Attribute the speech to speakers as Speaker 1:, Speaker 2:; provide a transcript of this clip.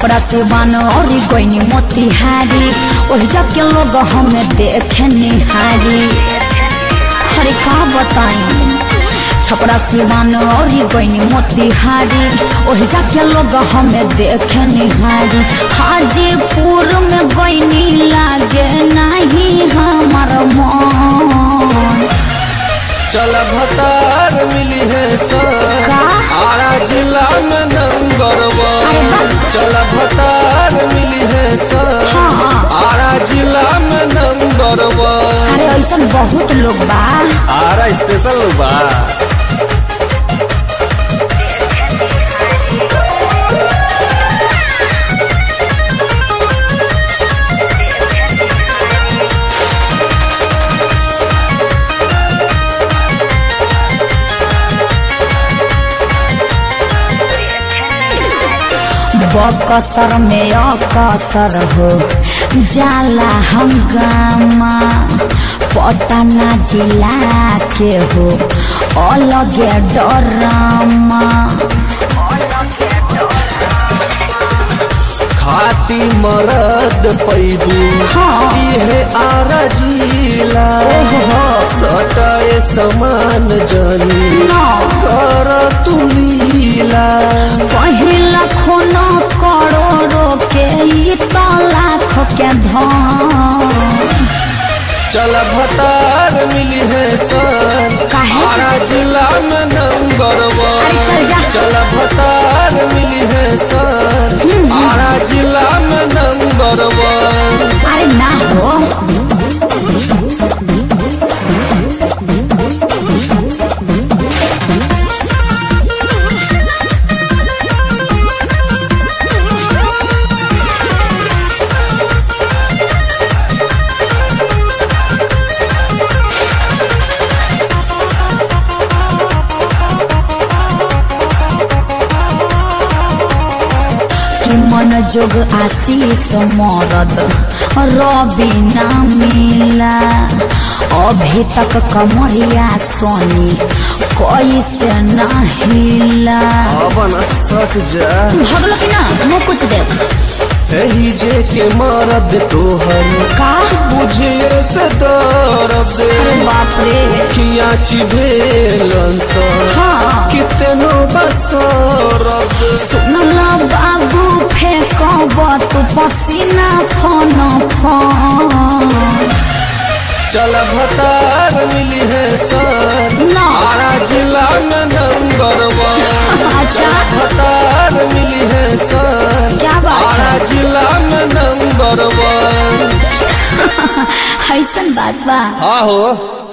Speaker 1: छपरा सिवान और गईनी मोतिहारी ओहि के लोग हमें देखे निहारी अरे का बताई छपरा सिवान और गईनी मोतिहारी ओहि के लोग हमें देखे निहारी हाजीपुर में गईनी लागे नहीं हमार मन
Speaker 2: चल भतार मिली है सर
Speaker 1: का?
Speaker 2: आरा जिला में नंबर वन चल भतार मिली है सर
Speaker 1: हाँ।
Speaker 2: आरा जिला में नंबर वन
Speaker 1: अरे ऐसा बहुत लोग बा
Speaker 2: आरा स्पेशल बा
Speaker 1: बकसर में अकसर हो जाला हंगामा पटना जिला के हो अलगे डरामा
Speaker 2: खाती मरद पैबू
Speaker 1: हाँ।
Speaker 2: इहे आरा जिला
Speaker 1: ओहो।
Speaker 2: सटाए समान जनी
Speaker 1: ना
Speaker 2: कर तू लीला
Speaker 1: पहिला खून करोड़ों के ई तो लाख के धन
Speaker 2: चल भतार मिली है सर
Speaker 1: काहे?
Speaker 2: आरा जिला में नंबर
Speaker 1: अरे चल जा।
Speaker 2: वन चल भतार मिली है सर आरा जिला में नंबर वन
Speaker 1: अरे ना हो कि मन जोग आशीष मरद रवि ना मिला अभी तक कमरिया सोनी कैसे ना हिला
Speaker 2: अबन सट जा
Speaker 1: भगलो कि ना मुँह कुछ दे
Speaker 2: एही जे के मरद तोहर
Speaker 1: का
Speaker 2: बुझे से दर्द
Speaker 1: अरे बाप रे
Speaker 2: खिया चिभेलन सर
Speaker 1: हाँ
Speaker 2: कितनो बसरद
Speaker 1: सुनला बाबू फेंकब तू पसीना फन फन
Speaker 2: चल भतार मिली है सर
Speaker 1: ना
Speaker 2: आरा जिला में नंबर वन
Speaker 1: अच्छा
Speaker 2: भतार मिली है सर
Speaker 1: क्या बात
Speaker 2: आरा
Speaker 1: है
Speaker 2: जिला में नंबर वन
Speaker 1: ऐसन बात बा
Speaker 2: हाँ हो